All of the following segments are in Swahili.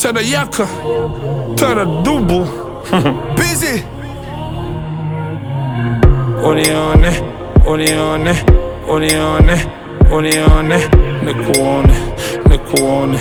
Terayaka, Teradubu Busy. Unione, unione, unione, unione Nikuone, nikuone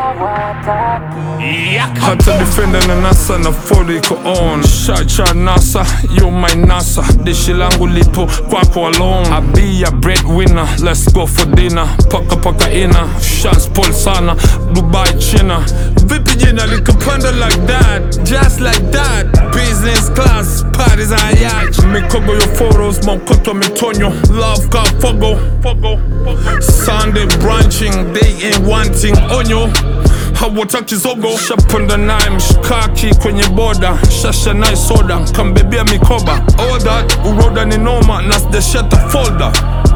hata defender na nasa na fodi iko on shacha nasa you my nasa dishi langu lipo kwako alone I be a breadwinner let's go for dinner paka paka ina shots pull sana Dubai China vipi jina likapanda like that just like that business class parties are yacht mikogo yo photos maukoto mitonyo love ka fogo fogo fogo Sunday branching they ain't wanting onyo hawataki zogo shapanda naye mshikaki kwenye boda shasha naye soda kambebea mikoba all that uroda ni noma na sijashata folder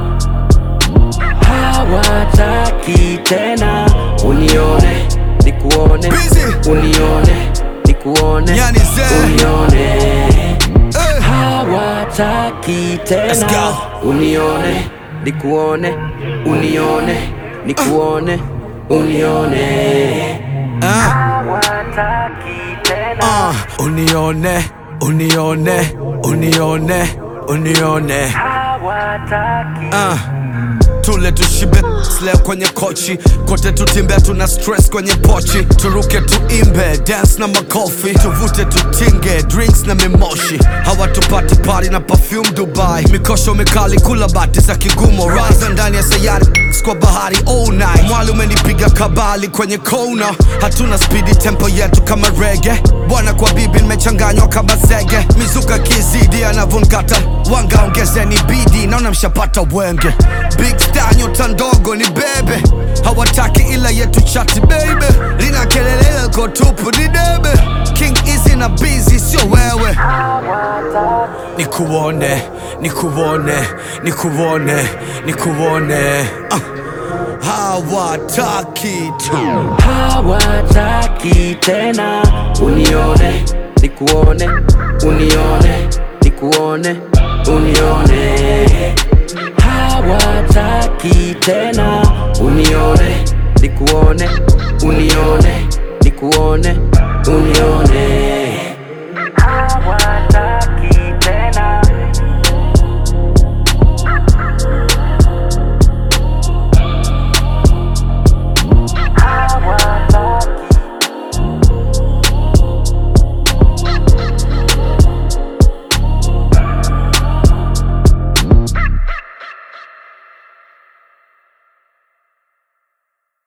hawataki tena unione nikuone Busy. unione nikuone Yani ze. unione Eh. hawataki Let's tena go. unione nikuone unione nikuone unione Ah, hawataki tena ah. Unione, unione, unione, unione. hawataki Ah. Tule tushibe leo kwenye kochi kote tutimbe tuna stress kwenye pochi turuke tuimbe dance na makofi tuvute tutinge drinks na mimoshi hawatupati pari na perfume Dubai mikosho mikali kula bati za kigumo raza ndani ya sayari kwa bahari all night mwali umenipiga kabali kwenye kona hatuna spidi tempo yetu kama rege bwana kwa bibi nimechanganywa kama zege mizuka kizidi anavonkata wanga ongezeni bidi naona mshapata wenge big star nyota ndogo ni bebe hawataki ila yetu chati baby lina kelele lako tupu ni debe king easy na busy sio wewe nikuone nikuone nikuone nikuone ah. hawataki tu hawataki tena unione nikuone unione nikuone unione hawataki tena unione nikuone unione nikuone unione hawataki